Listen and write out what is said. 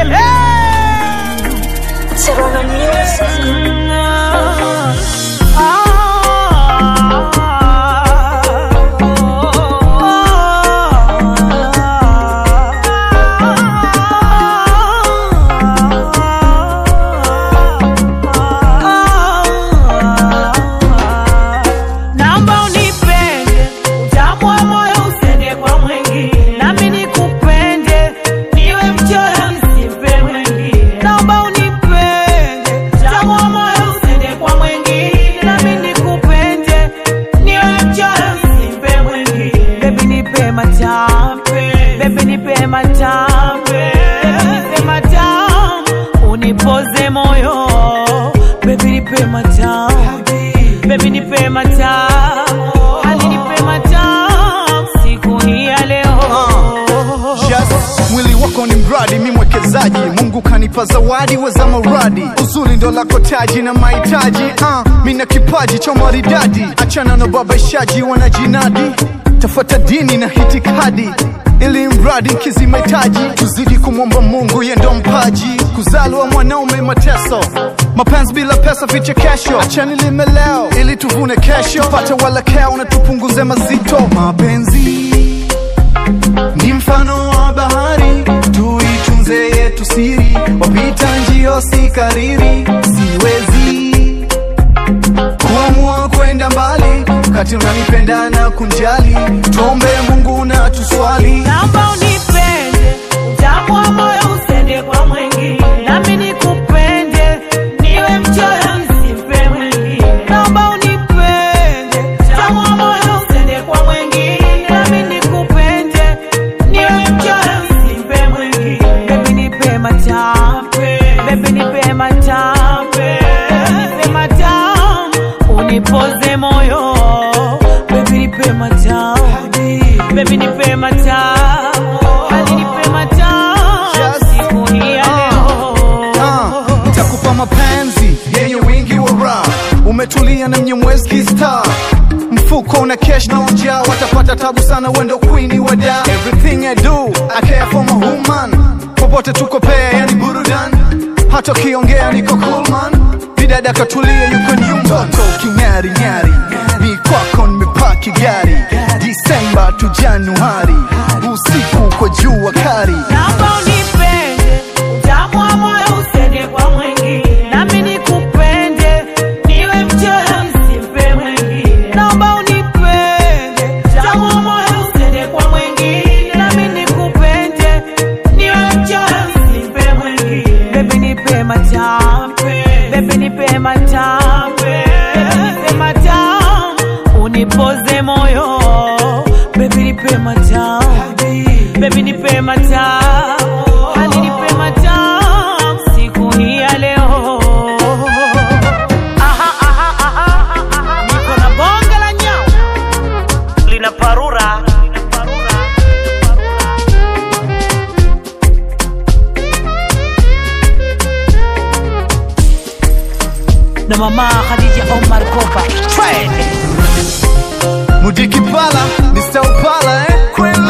baby. Serrano Music. Naomba unipende, utamu wa moyo usende kwa mwingine, nami nikupende, niwe mchoyo nisipe mwingine. Naomba unipende, utamu wa moyo usende kwa mwingine, nami nikupende, niwe mchoyo nisipe mwingine. Baby nipe matampe, baby nipe matampe, baby nipe matamu, unipoze moyo, baby nipe matamu Baby nipe matamu, hali nipe matamu siku hii ya leo. Yes, mwili wako ni mradi, mi mwekezaji. Mungu kanipa zawadi weza maradi, uzuri ndo lako taji na mahitaji. Uh, mi na kipaji cha maridadi, achana na babaishaji wanajinadi, tafuata dini na hitikadi ili mradi nkizi mahitaji, tuzidi kumwomba Mungu ye ndo mpaji. Kuzaliwa mwanaume mateso, mapenzi bila pesa vichekesho, achani lime leo ili tuvune kesho, pate walakeo na tupunguze mazito. Mapenzi ni mfano wa bahari, tuitunze yetu siri, wapita njio si kariri, siwezi kuamua kwenda mbali kati unanipenda na kunjali, tuombe Mungu na tuswali. Naomba unipende, utamu wa moyo usende kwa mwingine, nami nikupende, niwe mchoyo nisipe mwingine. Naomba unipende, utamu wa moyo usende kwa mwingine, nami nikupende, niwe mchoyo nisipe mwingine. Baby nipe matampe, baby nipe matampe, baby nipe matamu, unipoze moyo, baby nipe matamu, baby nipe matamu, hali nipe matamu, Yes. siku hii ya leo. Ah, nitakupa mapenzi yenye wingi wa raha, umetulia na mnyemwezi kistar mfuko una cash na ujaa, watapata tabu sana, wendo queen wa da. Everything I do I care for my woman, popote tuko pea, yani burudan, hata ukiongea niko cool man, bidada katulia, yuko nyumba, mtoto king'ari ng'ari, mi kwako nimepaki gari, Disemba tu Januari, usiku kwa jua kari Naomba unipende, utamu wa moyo usende kwa mwingine, nami nikupende, niwe mchoyo nisipe mwingine. Naomba unipende, utamu wa moyo usende kwa mwingine, nami nikupende, niwe mchoyo nisipe mwingine. Baby nipe matampe, baby nipe matampe, baby nipe matamu, unipoze moyo, baby nipe matamu, baby nipe matamu, hali nipe matamu siku hii ya leo. Aha, aha, aha, aha, niko na bonge la nyau lina parura na mama Khadija Omar Kopa Trend. Mudiki pala, Mr. Upala, eh? Kweli